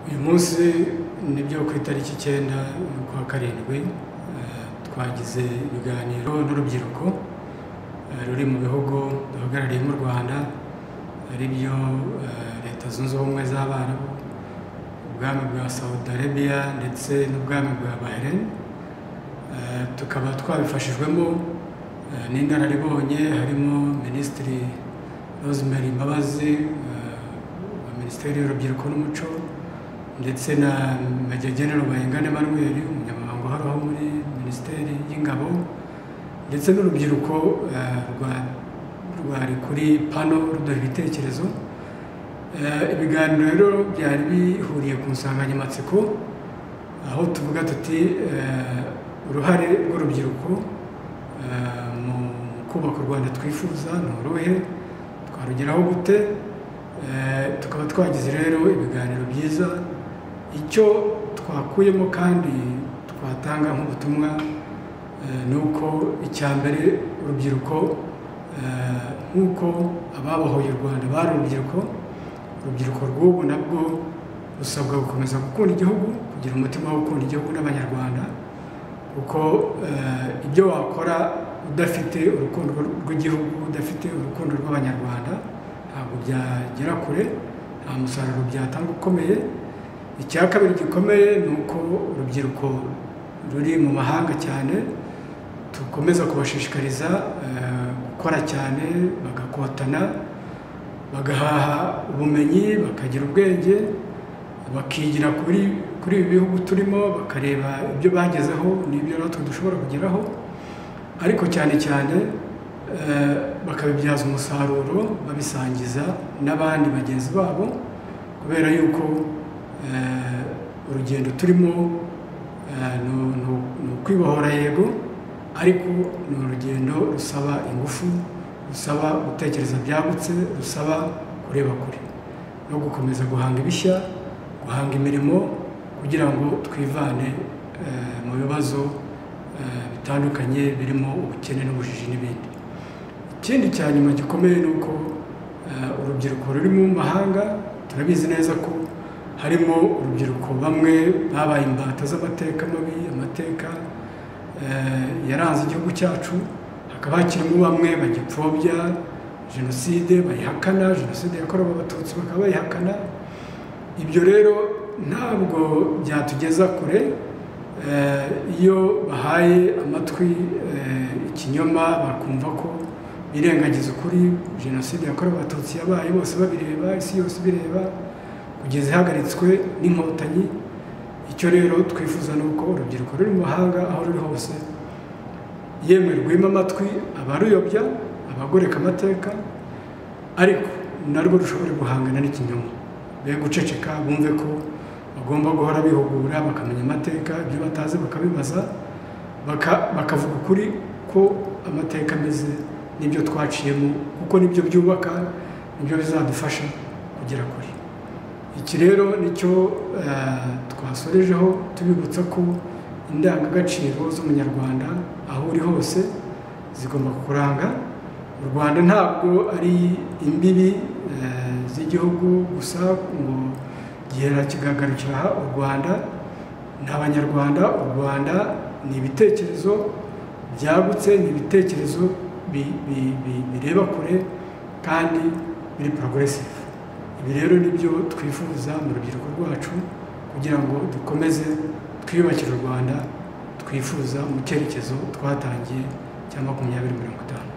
uyu munsi ni byo ku itariki icyenda y'ukwa karindwi twagize ibiganiro n'urubyiruko ruri mu bihugu duhagarariye mu rwanda ari byo leta zunze ubumwe z'abarabu ubwami bwa saudi arabia ndetse n'ubwami bwa bahrain tukaba twabifashijwemo n'inararibonye harimo minisitiri rosemary mbabazi wa minisiteri y'urubyiruko n'umuco ndetse na majya genero bayingana emmanuel umunyamabanga uhoraho muri minisiteri y'ingabo ndetse n'urubyiruko rwari kuri pano ruduha ibitekerezo ibiganiro rero byari bihuriye ku nsanganyamatsiko aho tuvuga tuti uruhare rw'urubyiruko mu kubaka u rwanda twifuza ni uruhe twarugeraho gute tukaba twagize rero ibiganiro byiza icyo twakuyemo kandi twatanga nk'ubutumwa ni uko icya mbere urubyiruko nk'uko ababohoye u rwanda bari urubyiruko urubyiruko rw'ubu nabwo rusabwa gukomeza gukunda igihugu kugira umutima wo gukunda igihugu n'abanyarwanda kuko ibyo wakora udafite urukundo rw'igihugu udafite urukundo rw'abanyarwanda ntabwo byagera kure nta musaruro byatanga ukomeye icya kabiri gikomeye ni uko urubyiruko ruri mu mahanga cyane dukomeza kubashishikariza gukora cyane bagakotana bagahaha ubumenyi bakagira ubwenge bakigira kuri kuri ibi bihugu turimo bakareba ibyo bagezeho n'ibyo natwe dushobora kugeraho ariko cyane cyane bakabibyaza umusaruro babisangiza n'abandi bagenzi babo kubera yuko urugendo turimo ni ukwibohora yego ariko ni urugendo rusaba ingufu rusaba gutekereza byagutse rusaba kureba kure no gukomeza guhanga ibishya guhanga imirimo kugira ngo twivane mu bibazo bitandukanye birimo ubukene n'ubujiji n'ibindi ikindi cya nyuma gikomeye ni uko urubyiruko ruri mu mahanga turabizi neza ko harimo urubyiruko bamwe babaye imbata z'amateka mabi amateka yaranze igihugu cyacu hakaba hakirimo bamwe bagipfobya jenoside bayihakana jenoside yakorewe abatutsi bakaba bayihakana ibyo rero ntabwo byatugeza kure iyo bahaye amatwi ikinyoma bakumva ko birengagiza ukuri jenoside yakorewe abatutsi yabaye bose babireba isi yose ibireba kugeza ihagaritswe n'inkotanyi icyo rero twifuza ni uko urubyiruko ruri mu mahanga aho ruri hose yemwe rwima amatwi abaruyobya abagoreka amateka ariko narwo rushobora guhangana n'ikinyoma be guceceka bumve ko bagomba guhora bihugura bakamenya amateka ibyo batazi bakabibaza bakavuga ukuri ko amateka ameze n'ibyo twaciyemo kuko nibyo byubaka nibyo bizadufasha kugera kure iki rero nicyo twasorejeho tubibutsa ko indangagaciro z'umunyarwanda aho uri hose zigomba kuranga u rwanda ntabwo ari imbibi z'igihugu gusa ngo gihera kigagarukira aha u rwanda ni abanyarwanda u rwanda ni ibitekerezo byagutse ni ibitekerezo bireba kure kandi biri poroguresive ibi rero nibyo twifuza mu rubyiruko rwacu kugira ngo dukomeze twiyubakire u rwanda twifuza mu cyerekezo twatangiye cya makumyabiri mirongo itanu